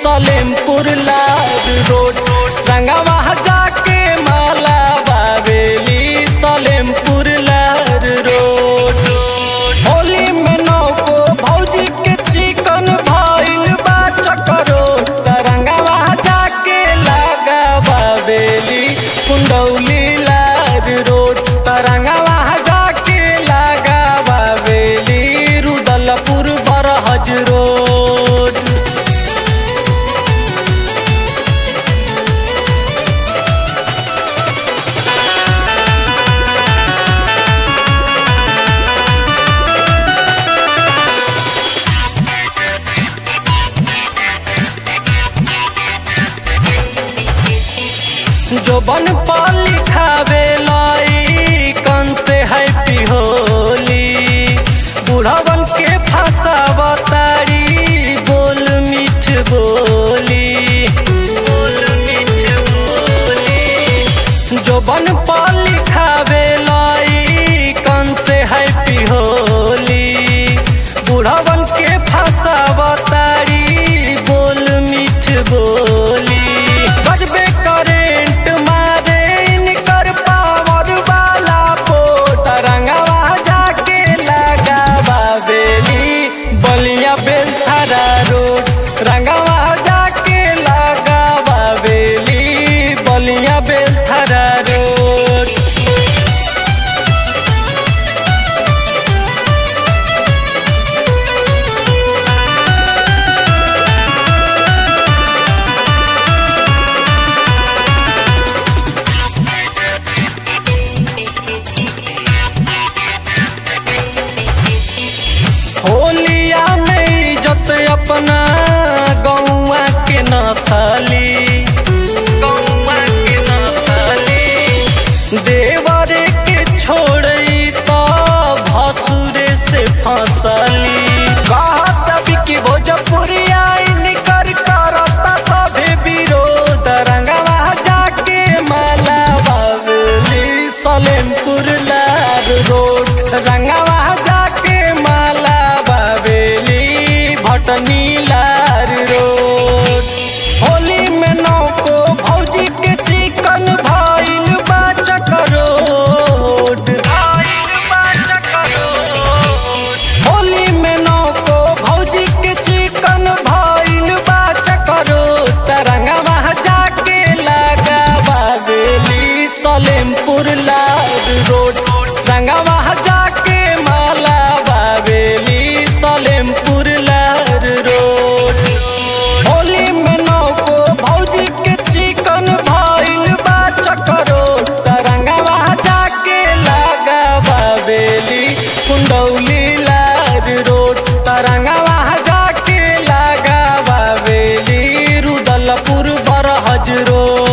सलेमपुर लाड रोड रंगवा जाके माला बावेली सलेमपुर लाड रोड होली में नौको भौजी के चिकन भइल बा चकरो तरंगवा जाके लगा बावेली कुंडौली लाड रोड तरंगवा जाके लगा बावेली रुदलपुर बरहज रोड जो बन पर लिखावे लाई कन से हैप्पी होली बुढ़वन के फंसावतारी बोल मीठ बोली बोल मीठ बोली जो बन पर लिखावे लाई कन से हैप्पी होली बुढ़वन के फंसावतारी बोल मीठ बोली बजबे करेंट मारे इनकर पावर वाला पोट रंगवा जाके लगा बाबेली बलिया बेलथरा रोड रंगवा जाके लगा बाबेली बलिया बेलथरा रोड होलिया में इज्जत अपना गौआ के नसली गौआ के नसली देवरे के छोड़ी तो भसुरे से फसली कहत बिकी भोजपुरिया इनकर करता सभे विरोध रंगवा जाके माला बावली सलेमपुर लार रोड रंगवा जाके माला बावेली भटनी लार रोड होली में नौको भौजी के चिकन भइल बा चकरोड होली में नौको भौजी के चिकन भइल बा चकरोड तरंगवा जाके लगा बावेली सलेमपुर लाड रोड रंगवा जाके माला बावेली सलेमपुर लाड रोड होली में नौको भौजी के चिकन भइल बा चकरो तरंगवा जाके लगा बावेली कुंडौली लाड रोड तरंगवा जाके लगा बावेली रुदलपुर बरहज रोड